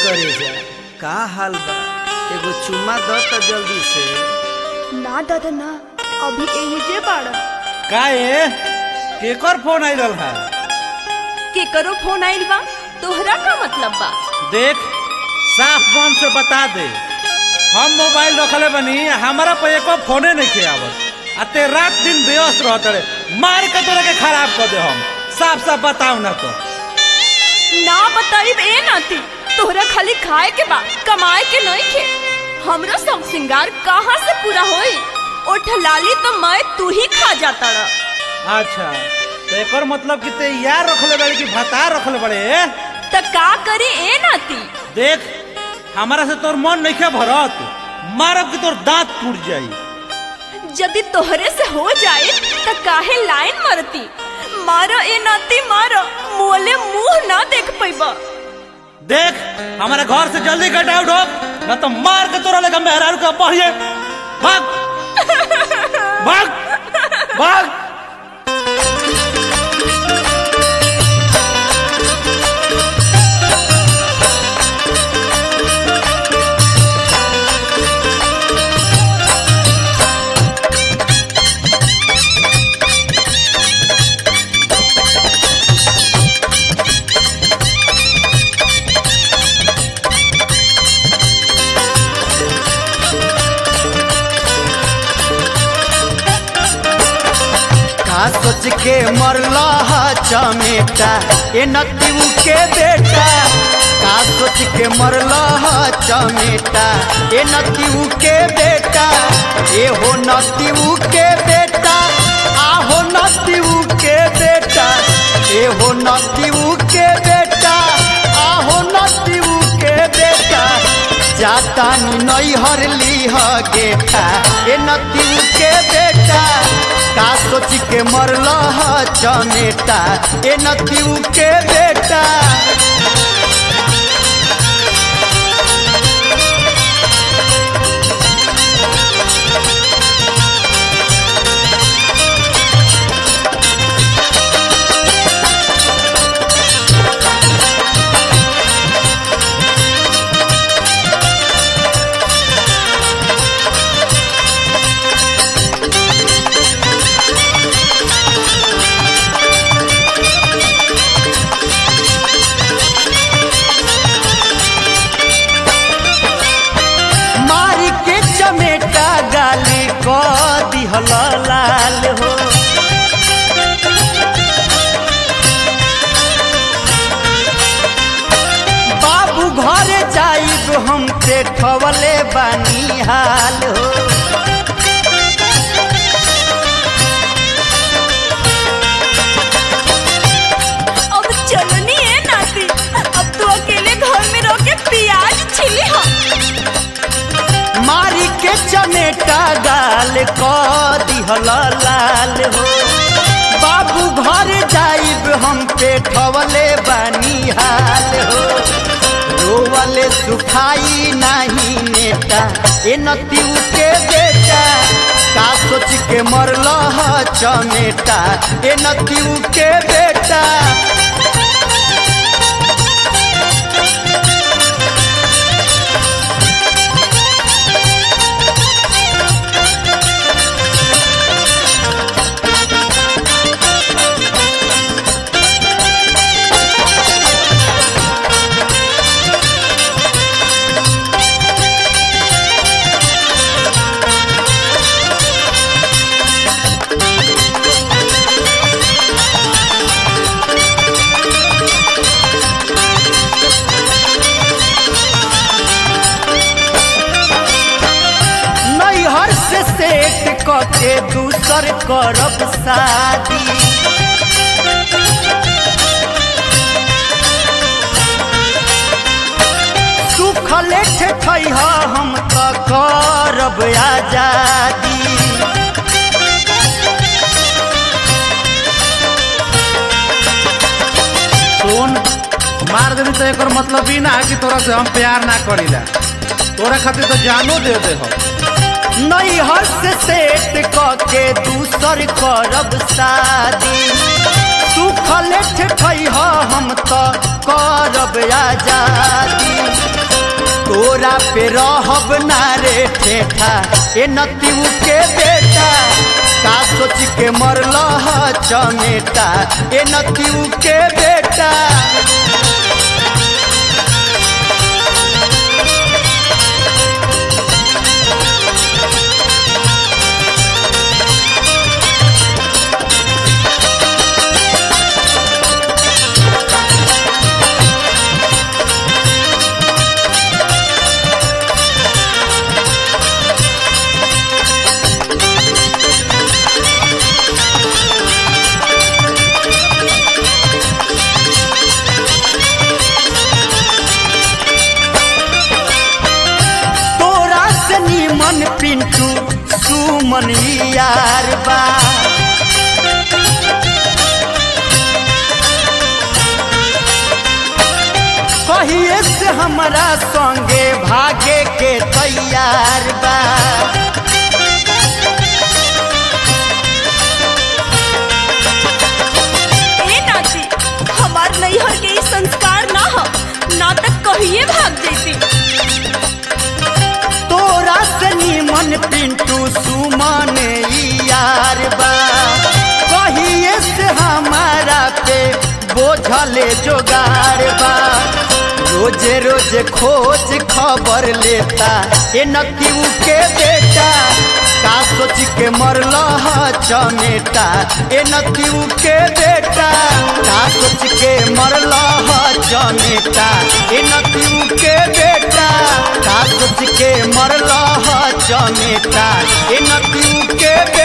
करे जा का हाल बा एगो चुम्मा द त जल्दी से ना दादा ना अभी एहिजे बाड़ा का ए केकर फोन आई रहा केकरो फोन आइल बा तोहरा का मतलब बा देख साफ मन से बता दे हम मोबाइल रखले बनी हमारा पे एको फोने नहीं के आवत आ ते रात दिन व्यस्त रहत रे मार के तोरा के खराब कर दे हम साफ साफ बताओ ना तो ना बताइब ए नाती तोहरा खाली खाए के बा कमाए के नहीं खे हमरो सब सिंगार कहाँ से पूरा होई ओ ठलाली तो मैं तू ही खा जाता रहा अच्छा तो एकर मतलब कि ते यार रखले बड़े कि भता रखले बड़े त का करी ए नाती देख हमारा से तोर मन नहीं के भरत मारब कि तोर दांत टूट जाई यदि तोहरे से हो जाए त काहे लाइन मरती मारो ए नाती मारो मोले मुंह ना देख पैबा देख हमारे घर से जल्दी गेट आउट हो न तो मार के तोरा लगा मेहरारू का बढ़िए भाग भाग भाग का सोच के मरला हा चमेटा ए नतीऊ के बेटा का सोच के मरला हा चमेटा ए नतीऊ के बेटा ए हो नतीऊ के बेटा आ हो नतीऊ के बेटा ए हो नतीऊ के बेटा आ हो नतीऊ के बेटा जाता नई हर लीह गेठा ए नतीऊ के बेटा का सोच के मरल चमेटा ए नतीऊ के बेटा मारी के चमेटा गाली क दिहल लाल हो बाबू घर जाइब हम पेठवले बानी हाल हो अब चलनी है नाती अब तू अकेले घर में रह के प्याज छिली हा मारी के चमेटा गाल क दिहल लाल हो बाबू घर जाइब हम पेठवले बानी हाल हो रोवले सुखाई नाही नेता ए नतीऊ के बेटा का सोच के मरल चमेटा ए नतीऊ के बेटा नैहर से सेट क के दूसर करब शादी सुखले ठेठै हम त करब आजादी सुन मार देवी तो एकर मतलब ही ना कि तोरा से हम प्यार ना करीला तोरा खातिर तो जानो दे दे हम नैहर से सेट क के दूसर करब शादी सुखले ठेठै हम त कर करब आजादी तोरा पे रहब ना रे ठेठा ए नतीऊ के बेटा का सोच के मरल ह चमेटा ए नतीऊ के बेटा तोरा से नीमन पिंटू सुमन यार बा कहिए से हमरा संगे भागे के तैयार बा ए नाती हमार नैहर के ई संस्कार ना हो ना तक कहिए भाग जैती तोरा से नीमन पिंटू सुमन यार बा कहिए से हमारा पे बोझले जोगार बा रोजे रोजे खोज खबर लेता ए नतीऊ के बेटा का सोच के मरल ह चमेटा ए नतीऊ के बेटा का सोच के मरल ह चमेटा ए नतीऊ के बेटा का सोच के मरल ह चमेटा ए नतीऊ के बेटा